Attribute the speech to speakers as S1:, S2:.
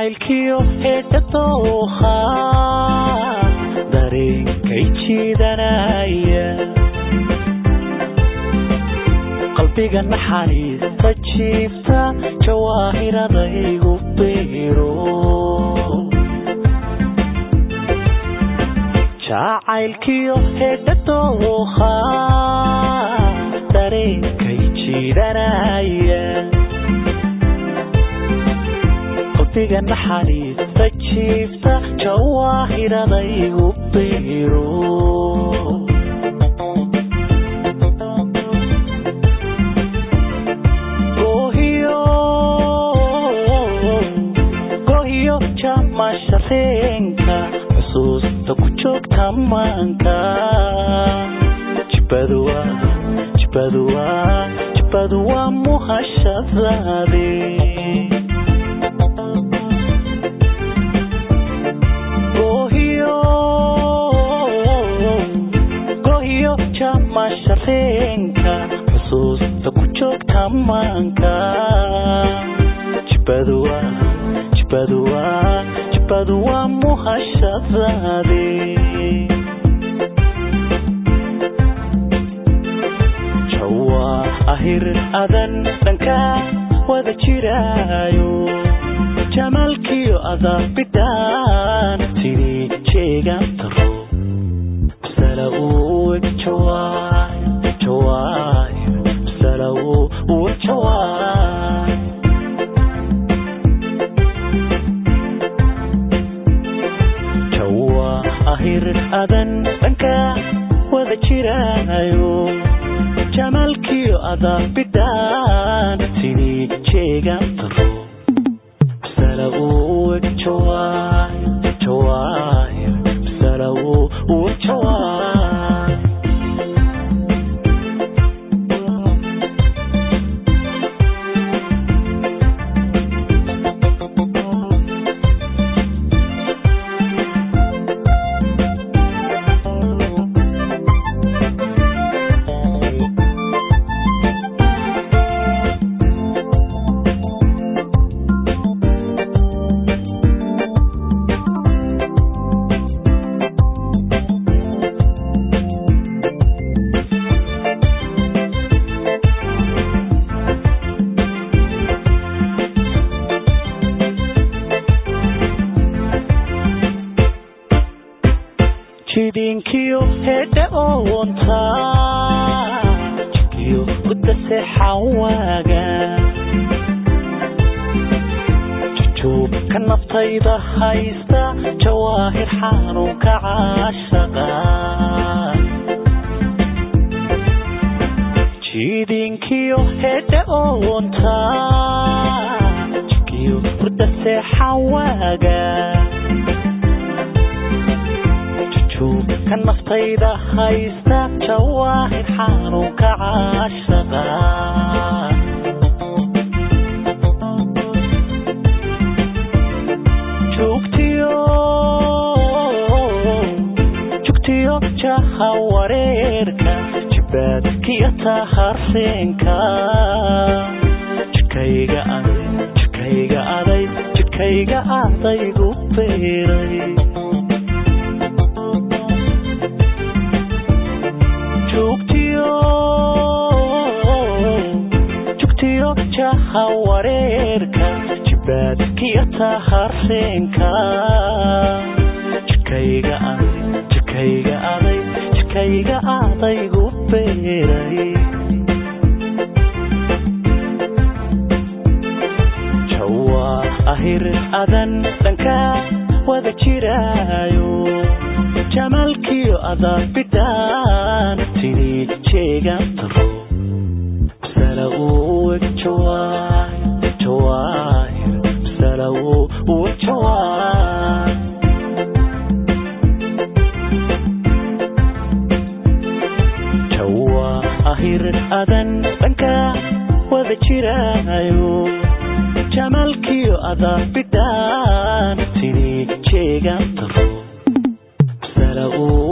S1: jacaylkiyo heedha dooha dareenkay jiidanaya qalbiga naxariista jiifta jawaahiradaygu beero jacaylkiyo heedha dooha dareenkay jiidanaya qalbiga naxariista jiifta jawaahiradaygu beero gohiyo jamashareenka xusuusta ku joogta maanka jibaduwa jibaduwa jibadu waa muhashadaade gohiyo gohiyo jamashareenka xusuusta ku joogta maanka jibaduwa jibaduwa jibadu waa muhashadaade jawaa ahir adan dhanka wada jiraayo jamaalkiyo adaabidhaan tidii jeegan taro masala uu jawaay jawaay masala uu jawaay jawaa ahir adan dhanka wada jiraayo jamaalkiyo adaabidhaan tidii jeegan taro masala uu jawaay jawaay masala uu jawaay jidinkiyo heedha oonta jidkiyo gudase xawaaga jujuubka naftayda haysta jawaahir xanuunka caashaqa jidinkiyo heedha oonta jidkiyo gudase xawaaga ka naftayda haysta jawaahir xanuunka caashaqa jugtiyo jugtiyo jaha wareerka jibaadkiyo tahareenka jikayga aday jikayga aday jikayga adaygu beeray jugtiyo jaha wareerka jibaadkiyo tahareenka jikayga aday jikayga aday jikayga adaygu beeray jawaa ahir adan dhanka wada jiraayo jamaalkiyo adaabidhaan tidii jeegan taro masala uu jawaay jawaay masala uu jawaay jawaa ahir adan dhanka wada jiraayo jamaalkiyo adaabidhaan tidii jeegan taro masala uu